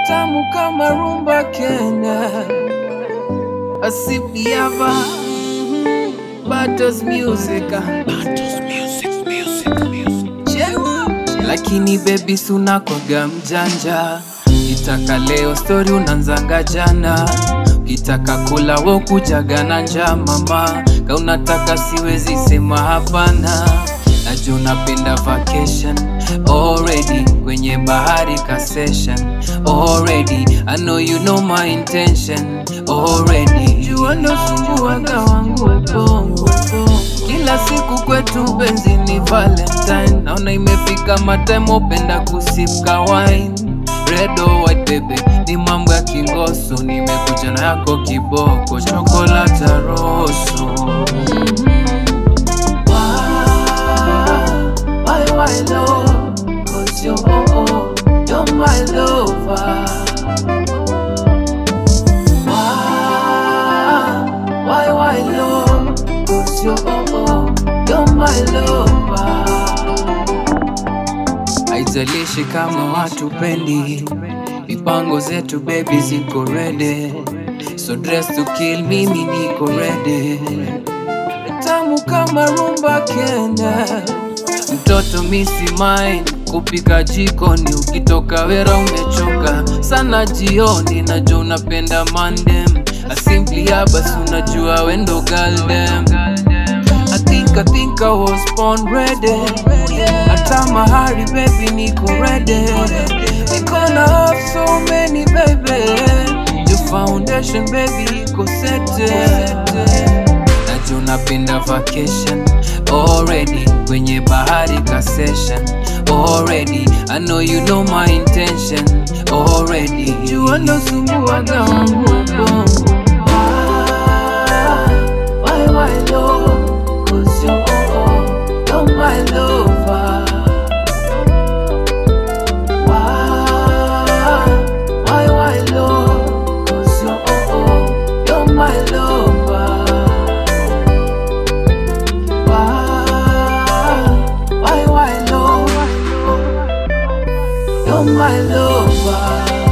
tamu kama rumba Kenya, asipiava Battles music Chewa. lakini bebi sunakwaga mjanja kitaka leo stori unanzanga jana ukitaka kula wo kujaga na njaa mama ka unataka siwezi sema hapana najua unapenda vacation already kwenye bahari ka session already I know you know my intention already jua ndo sumbuaga wangu ubongo kila siku kwetu benzi ni valentine naona imefika matime openda kusipka wine Red or white baby ni mambo ya kingoso nimekuja na yako kiboko chokolata roso Why, why, love? Cause you're, oh, oh, you're my lover. Why, why, why, love? Cause you're, oh, oh, you're my lover. Haijalishi kama watu pendi, mipango zetu baby ziko ready. So dress to kill, mimi niko ready. Tamu kama rumba Kenya, mtoto misi mine kupika jikoni, ukitoka wera umechoka sana jioni, najua unapenda mandem asimpli basi unajua wendo galdem I think, I think I was born ready. Hata mahari baby niko ready. Niko na have so many baby. Your foundation baby iko set. Najua unapenda vacation already kwenye bahari ka session already. I know you know my intention already. Jua ndo sumbuaga wangu ubongo. Why, why, love? Cause you're, oh, oh, you're my lover. Why, why, why, love? Cause you're, oh, oh, you're my lover. Why, why, why, love? You're my lover.